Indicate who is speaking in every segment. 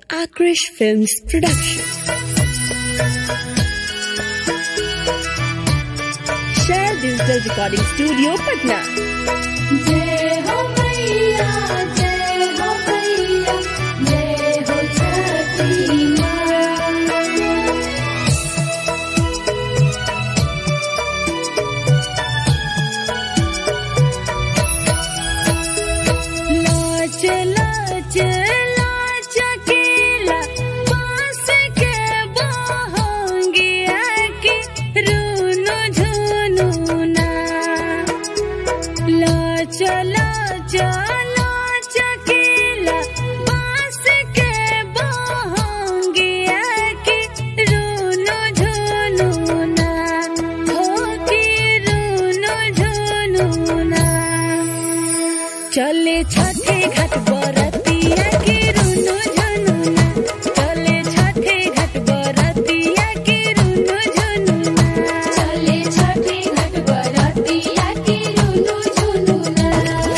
Speaker 1: Akrish Films production. Share Digital Recording Studio, Patna.
Speaker 2: जय हो मैया जय हो मैया जय हो छठी माँ
Speaker 1: लाच लाच लाच केला पास के बहंगिया के रूनु झुनु ना लाच लाच लाच केला पास के बहंगिया के रूनु झुनु ना हो के रूनु झुनु ना चले छठे घाट बरतिया के रुनु झनुना चले छठे घाट बरतिया के रुनु झनुना
Speaker 2: चले छठी घट बरतिया की रुनु झुनुना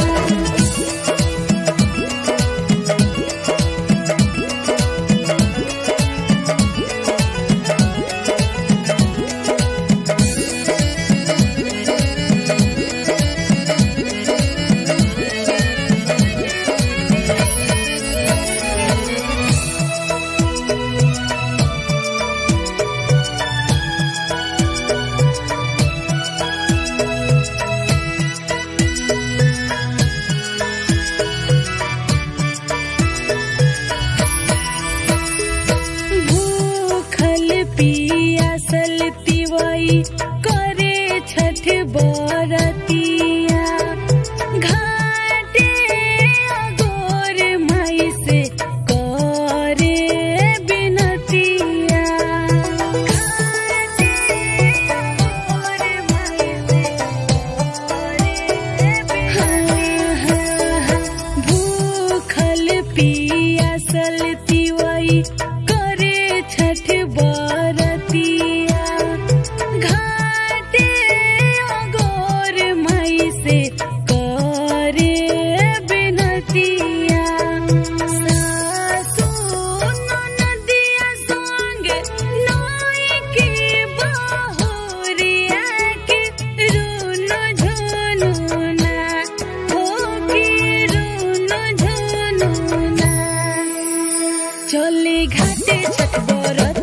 Speaker 1: भूखल पियासल तिवई करे छठ बरतिया घाटे अगोर माई से करे बिनतिया घाटे अगोर माई से भूखल पियासल तिवई करे छठ बरतिया घाटे अगोर माई से करे बिनतिया सासु ननदिया संगे नई के बहुरिया के रुनु झुनुना हो के रुनु झुनुना चले घाटे छठ बरत